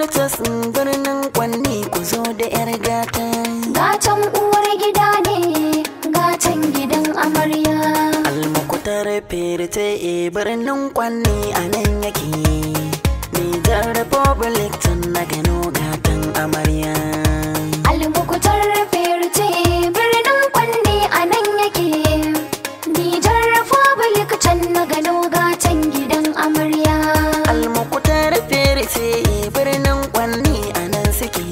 fonitas birnin kwanni ku zo da yar gata Gatan uwar gida ne, gatan gidan amarya. almukutar firte e birnin kwanni a nan yake nijar republic tun na gano gatan amarya Almukutar firce birnin kwanne a nan yake. Nijar Republic can na gano gatan gidan amarya. almukutar firte e birnin kwanni a nan suke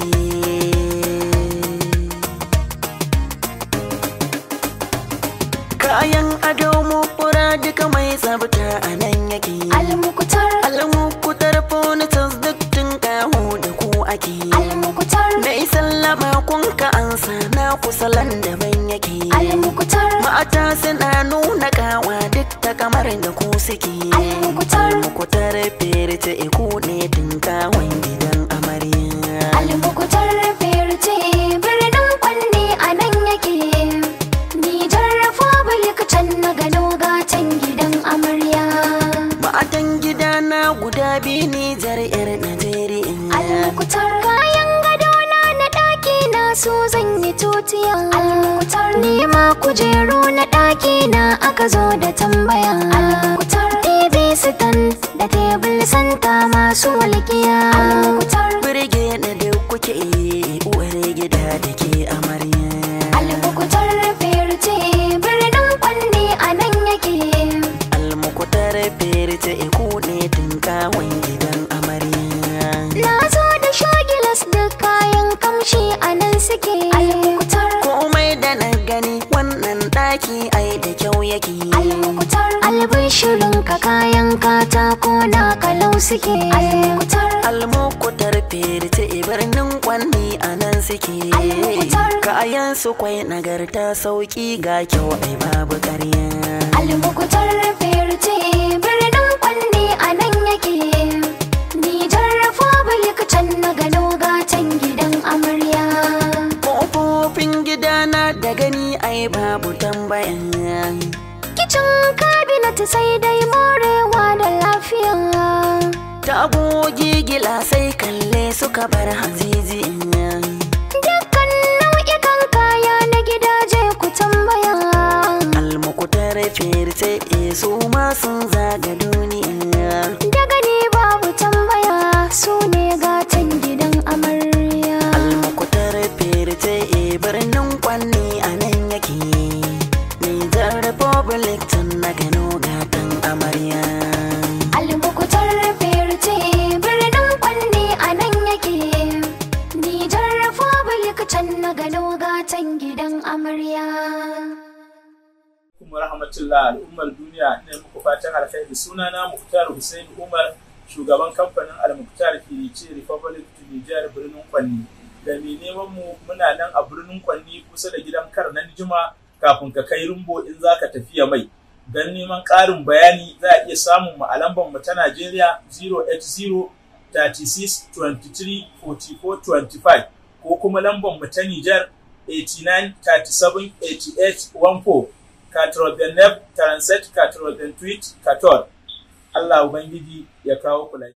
kayan ado mukura duka mai tsabta a nan yake Almukutar, almukutar fonitas duk tun kaho da ku ake almukutar, da sallama kun ka ansa na kusalan daban yake almukutar, mata suna nuna kawa duk ta kamar da ku suke Almukutar. almukutar firce iku ne tun kawon gidan amarya almukutar firce birnin kwanne a nan yake. Nijar Republic can na gano gatan gidan amarya. matan gida na guda biyu nijar yar najeriya Almukutar kayan gadona na ɗaki na so zan yi tutiya. Almukutar nema kujeru na ɗaki na aka zo da tambaya. Almukutar TV stand da tebul santa masu walƙiya. Almukutar birge na da kuke uwar gida da ke amarya Almukutar firce birnin kwanne a nan yake. almukutar firce iku ne tun kawon gidan amarya Na zo da shagilas da kayan kamshi a nan suke. Almukutar komai da na gani wannan ɗaki ai da kyau yake Almukutar albishirin ka kayan katako na kalau suke. Almukutar almukutar firce birnin kwanni a nan suke Almukutar. kayan su kwai nagarta sauki ga kyau ai babu ƙarya Almukutar firce birnin kwanne a nan yake. Nijar Republic can na gano gatan gidan amarya. Ƙofofin gidana da gani ai babu tambaya Kicin kabinet sai dai morewa da lafiya. Tagogi gilasai kalle suka bar hazizi Dukkan nau'ikan kaya na gidaje ku tambaya. Almukutar firce e su ma sun zaga duniya Daga ne babu tambaya su ne gatan gidan amarya. Almukutar firce e birnin kwanni a nan yake Nijar Republic tun na gano gatan amarya Almukutar firce birnin kwanne a nan yake. Nijar Republic can na gano gatan gidan amarya. kuma rahmatullah al'ummar duniya ne muku fatan alkhairi sunana Muktar Hussein Umar shugaban kamfanin Al-Muktar Kirice Republic to Niger birnin Kwanni da mai neman mu muna nan a birnin Kwanni kusa da gidan kar nan jima kafin ka kai rumbo in zaka tafiya mai don neman ƙarin bayani za a iya samun mu a lambar mu ta Najeriya 080 36 23 44 25 ko kuma lambar mu ta Niger 89 37 88 14 89 37 88 14 Allah Ubangiji ya kawo kula.